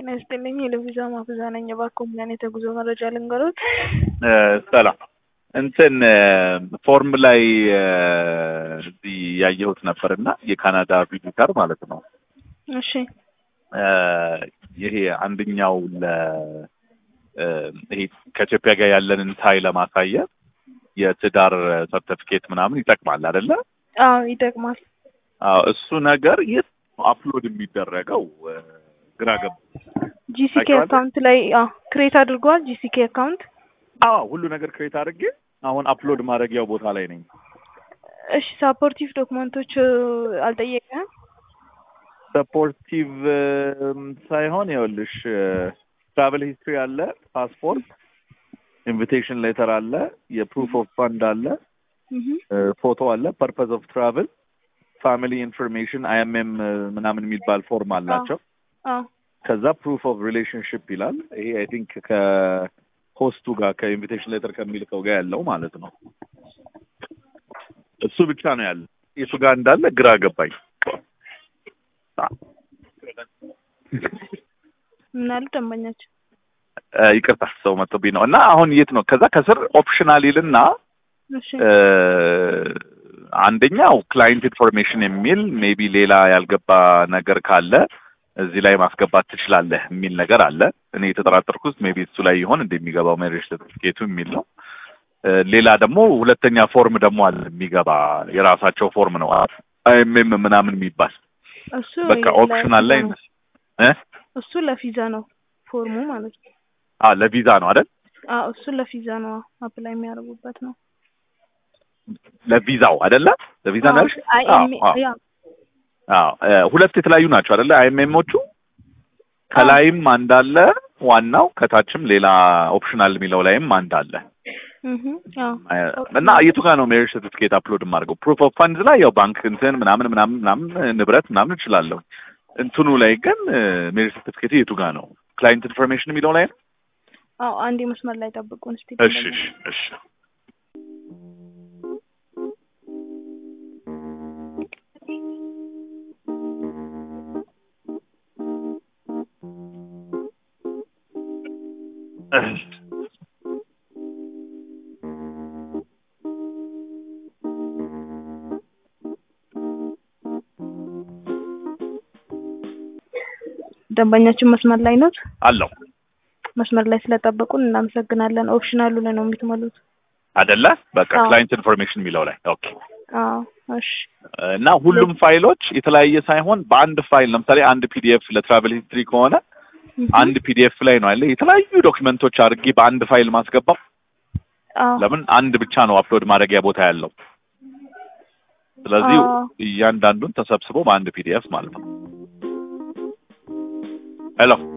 ጤና ይስጥልኝ የለቪዛ ማፍዛ ነኝ። እባክዎ ምን አይነት የጉዞ መረጃ ልንገሮት? ሰላም እንትን ፎርም ላይ እዚህ ያየሁት ነበር እና የካናዳ ቪዚተር ማለት ነው። እሺ ይሄ አንደኛው ለ ይሄ ከኢትዮጵያ ጋር ያለንን ታይ ለማሳየት የትዳር ሰርተፊኬት ምናምን ይጠቅማል አይደለ? አዎ ይጠቅማል። አዎ እሱ ነገር የት ነው አፕሎድ የሚደረገው? ግራ ገባ። ጂሲኬ ታውቂዋለሽ? አካውንት ላይ ክሬት አድርገዋል። ጂሲኬ አካውንት አዎ ሁሉ ነገር ክሬት አድርጌ አሁን አፕሎድ ማድረጊያው ቦታ ላይ ነኝ። እሺ ሳፖርቲቭ ዶክመንቶች አልጠየቀም? ሰፖርቲቭ ሳይሆን ይኸውልሽ ትራቨል ሂስትሪ አለ፣ ፓስፖርት፣ ኢንቪቴሽን ሌተር አለ፣ የፕሩፍ ኦፍ ፈንድ አለ፣ ፎቶ አለ፣ ፐርፐዝ ኦፍ ትራቭል፣ ፋሚሊ ኢንፎርሜሽን አይኤምኤም ምናምን የሚባል ፎርም አላቸው። አዎ ከዛ ፕሩፍ ኦፍ ሪሌሽንሽፕ ይላል። ይሄ አይ ቲንክ ከሆስቱ ጋር ከኢንቪቴሽን ሌተር ከሚልከው ጋር ያለው ማለት ነው። እሱ ብቻ ነው ያለ። የቱ ጋር እንዳለ ግራ ገባኝ። ምን አሉ ደንበኛቸው? እ ይቅርታ ሰው መጥቶብኝ ነው እና አሁን የት ነው? ከዛ ከስር ኦፕሽናል ይልና እሺ እ አንደኛው ክላይንት ኢንፎርሜሽን የሚል ሜቢ ሌላ ያልገባ ነገር ካለ እዚህ ላይ ማስገባት ትችላለህ የሚል ነገር አለ። እኔ የተጠራጠርኩት ሜቢ እሱ ላይ ይሆን እንደሚገባው ሜሬጅ ሰርቲፊኬቱ የሚል ነው። እ ሌላ ደግሞ ሁለተኛ ፎርም ደግሞ አለ የሚገባ የራሳቸው ፎርም ነው አይኤምኤም ምናምን የሚባል እሱ በቃ ኦፕሽናል ላይ ለቪዛ ነው። እ እሱ ለቪዛ ነው ፎርሙ ማለት ነው። አ ለቪዛ ነው አይደል? አዎ እሱ ለቪዛ ነው አፕላይ የሚያደርጉበት ነው። ለቪዛው አይደለ? ለቪዛ ነው ያልሽ? አይ አዎ ኤም- አዎ ያ አዎ እ ሁለት የተለያዩ ናቸው አይደለ? አይኤምኤሞቹ ከላይም አንድ አለ ዋናው፣ ከታችም ሌላ ኦፕሽናል የሚለው ላይም አንድ አለ። እህ አዎ እና የቱ ጋር ነው ሜሪጅ ሰርቲፊኬት አፕሎድ የማደርገው? ፕሩፍ ኦፍ ፋንድስ ላይ ያው ባንክ እንትን ምናምን ምናምን ምናምን ንብረት ምናምን እችላለሁ። እንትኑ ላይ ግን ሜሪጅ ሰርቲፊኬት የቱ ጋር ነው? ክላይንት ኢንፎርሜሽን የሚለው ላይ ነው። አዎ አንዴ መስመር ላይ ጠብቁን እስቲ። እሺ እሺ እሺ እሺ ደንበኛችን መስመር ላይ ኖት? አለው መስመር ላይ ስለጠበቁን እናመሰግናለን። ኦፕሽናሉ ላይ ነው የምትሞሉት? አይደለ? በቃ አዎ። ክላይንት ኢንፎርሜሽን የሚለው ላይ ኦኬ። አዎ እሺ እና ሁሉም ፋይሎች የተለያየ ሳይሆን በአንድ ፋይል ለምሳሌ አንድ ፒዲኤፍ ለትራቨል ሂስትሪ ከሆነ እህ አንድ ፒዲኤፍ ላይ ነው ያለ የተለያዩ ዶክመንቶች አድርጌ በአንድ ፋይል ማስገባው። አዎ ለምን አንድ ብቻ ነው አፕሎድ ማድረጊያ ቦታ ያለው። ስለዚህ አዎ። እያንዳንዱን ተሰብስቦ በአንድ ፒዲኤፍ ማለት ነው። ሄሎ